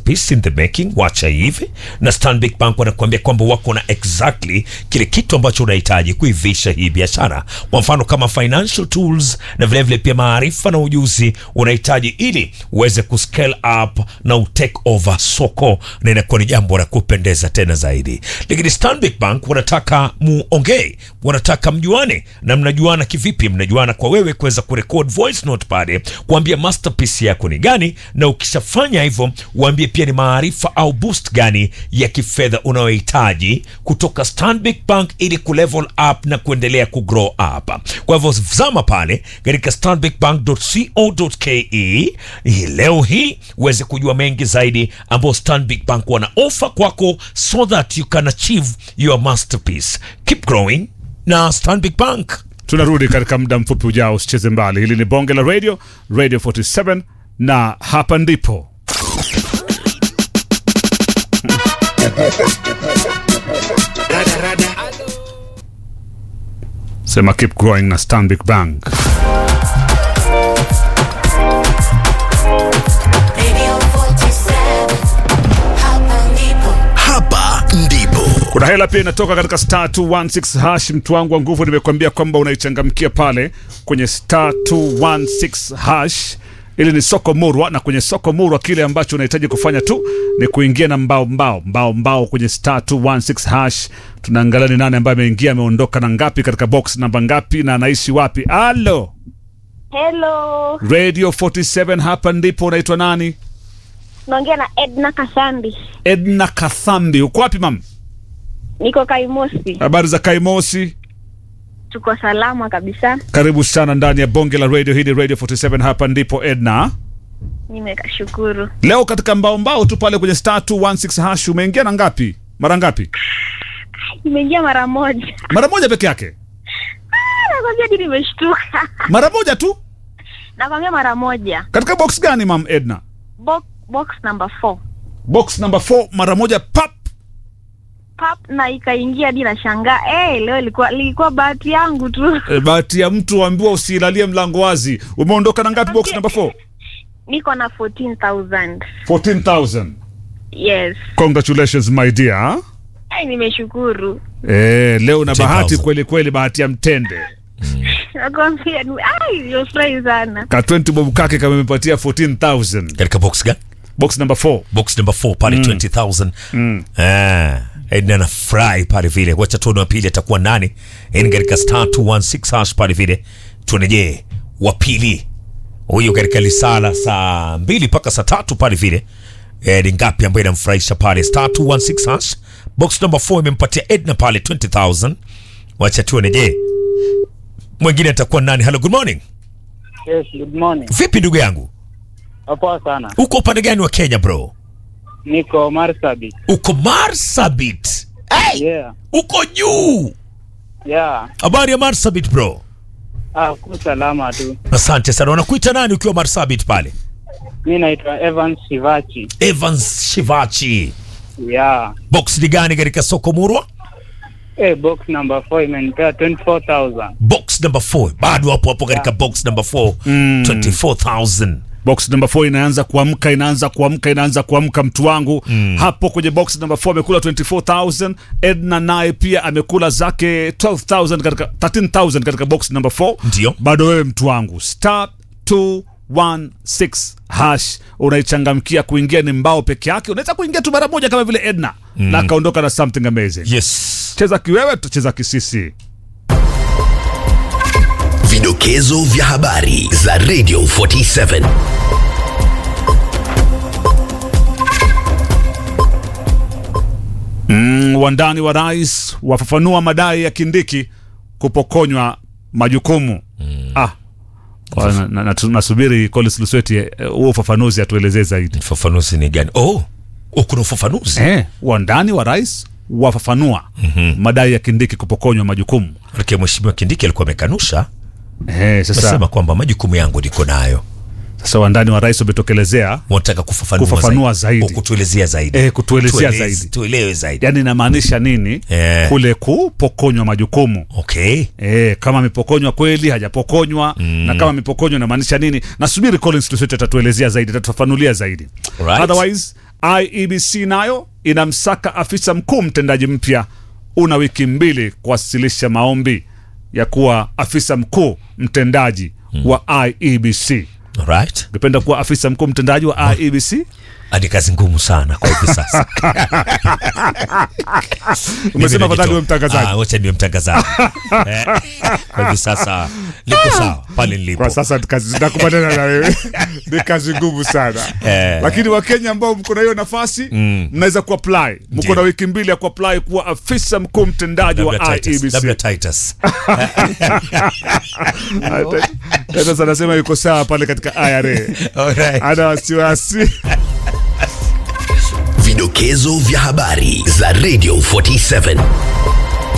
masterpiece in the making, wacha hivi. Na Stanbic Bank wanakuambia kwamba wako na exactly kile kitu ambacho unahitaji kuivisha hii biashara, kwa mfano kama financial tools na vilevile vile pia maarifa na ujuzi unahitaji ili uweze kuscale up na utake over soko, na inakuwa ni jambo la kupendeza tena zaidi. Lakini Stanbic Bank wanataka muongee, wanataka mjuane. Na mnajuana kivipi? Mnajuana kwa wewe kuweza kurecord voice note pale, kuambia masterpiece yako ni gani, na ukishafanya hivyo uambie pia ni maarifa au boost gani ya kifedha unayohitaji kutoka Stanbic Bank ili kulevel up na kuendelea kugrow up. Kwa hivyo zama pale katika stanbicbank.co.ke hii leo hii uweze kujua mengi zaidi ambao Stanbic Bank wana offer kwako so that you can achieve your masterpiece. Keep growing na Stanbic Bank. Tunarudi katika muda mfupi ujao, usicheze mbali. Hili ni bonge la radio, Radio 47 na hapa ndipo sema keep growing na Stanbic Bank. Radio 47, hapa ndipo. Hapa ndipo Kuna hela pia inatoka katika star 216 hash. Mtu wangu wa nguvu, nimekuambia kwamba unaichangamkia pale kwenye star 216 hash. Ili ni soko murwa, na kwenye soko murwa kile ambacho unahitaji kufanya tu ni kuingia na mbao mbao mbao mbao kwenye star 216 hash. Tunaangalia ni nani ambaye ameingia, ameondoka na ngapi, katika box namba ngapi, na anaishi wapi. Alo, Hello, Radio 47, hapa ndipo. Unaitwa nani? naongea na Edna Kasambi, Edna Kathambi. Uko wapi mam? niko Kaimosi. Habari za Kaimosi? Tuko salama kabisa, Karibu sana ndani ya bonge la radio hili, Radio 47. Hapa ndipo Edna. nimekashukuru. Leo katika mbao mbao tu pale kwenye star 216 hash umeingia na ngapi? Mara ngapi? Nimeingia mara moja, Mara moja peke yake? Ah, nakwambia hadi nimeshtuka. Mara moja tu? Nakwambia mara moja. Katika box gani mam Edna? Box, box number 4 Box number 4 mara moja pap. pap, na ikaingia hadi nashangaa. Eh, leo ilikuwa ilikuwa bahati yangu tu. E, bahati ya mtu ambiwa usilalie mlango wazi. Umeondoka na ngapi box number 4? Niko na 14,000. 14,000. Yes. Congratulations my dear. Ai, nimeshukuru. Eh, leo na 14,000. bahati kweli kweli, bahati ya mtende. Nakwambia ni- ai, nimefurahi sana. Ka 20 bob kake kamempatia 14,000. Katika box gani? Box number 4. box number 4 pale 20000 ah Edna na fry pale vile wacha tuone wa pili atakuwa nani yani katika star 216 hash pale vile tuone je wa pili huyu katika lisala saa mbili mpaka saa tatu pale vile eh, ni ngapi ambayo inamfurahisha pale star 216 hash box number 4 imempatia Edna pale 20000 wacha tuone je mwingine atakuwa nani hello good morning Yes, good morning. vipi ndugu yangu Poa sana. uko upande gani wa Kenya bro Niko Marsabit. uko Marsabit hey! Yeah. uko juu Yeah. habari ya marsabit bro Ah, ku salama tu. asante sana wanakuita nani ukiwa marsabit pale Mi naitwa Evans Shivachi. evans shivachi Yeah. box ni gani katika soko murwa Eh, box number 4 imenipea 24,000. box number 4 bado hapo hapo katika box number 4 24000 box number 4 inaanza kuamka inaanza kuamka inaanza kuamka mtu wangu hapo kwenye box number 4 amekula 24000 edna naye pia amekula zake 12000 katika 13000 katika box number 4 Ndio. bado wewe mtu wangu star 216 hash unaichangamkia kuingia ni mbao peke yake unaweza kuingia tu mara moja kama vile edna na akaondoka na something amazing yes cheza kiwewe tutacheza kisisi Vidokezo vya habari za Radio 47. Mm, wandani wa rais wafafanua madai ya Kindiki kupokonywa majukumu. Ah, Kwa- na- na- na- nasubiri Collins Lusweti eh, huo ufafanuzi atuelezee zaidi. ufafanuzi ni gani oh, oh kuna ufafanuzi Eh, wandani wa rais wafafanua madai ya Kindiki kupokonywa majukumu. Manake mheshimiwa kindiki alikuwa amekanusha Eh, sasa, amesema kwamba majukumu yangu niko nayo sasa wandani wa rais wametokelezea wanataka kufafanua, Kufafanua zaidi. Oh, kutuelezea zaidi Eh, kutuelezea Tueleze- zaidi. tuelewe zaidi yani inamaanisha nini Eh. kule kupokonywa majukumu okay E, kama amepokonywa kweli hajapokonywa na kama amepokonywa inamaanisha nini nasubiri Collins Lusweti atatuelezea zaidi atatufafanulia zaidi Right. otherwise IEBC nayo inamsaka afisa mkuu mtendaji mpya. Una wiki mbili kuwasilisha maombi ya kuwa afisa mkuu mtendaji wa IEBC. Alright. Ungependa kuwa afisa mkuu mtendaji wa IEBC? Hadi kazi ngumu sana kwa hivi sasa. Umesema afadhali uwe Ah, mtangazaji. wacha niwe mtangazaji. Eh, Kwa hivi sasa niko sawa pale nilipo. Kwa sasa ni kazi nakubaliana na wewe, ni kazi ngumu sana Eh. lakini Wakenya ambao mko na hiyo nafasi mnaweza kuapply. Mko Ndiyo. na wiki mbili ya kuapply kuwa afisa mkuu mtendaji wa Labda Titus, labda IEBC. Titus. Titus anasema yuko sawa pale katika IRA, Alright. ana wasiwasi. Vidokezo vya habari za Radio 47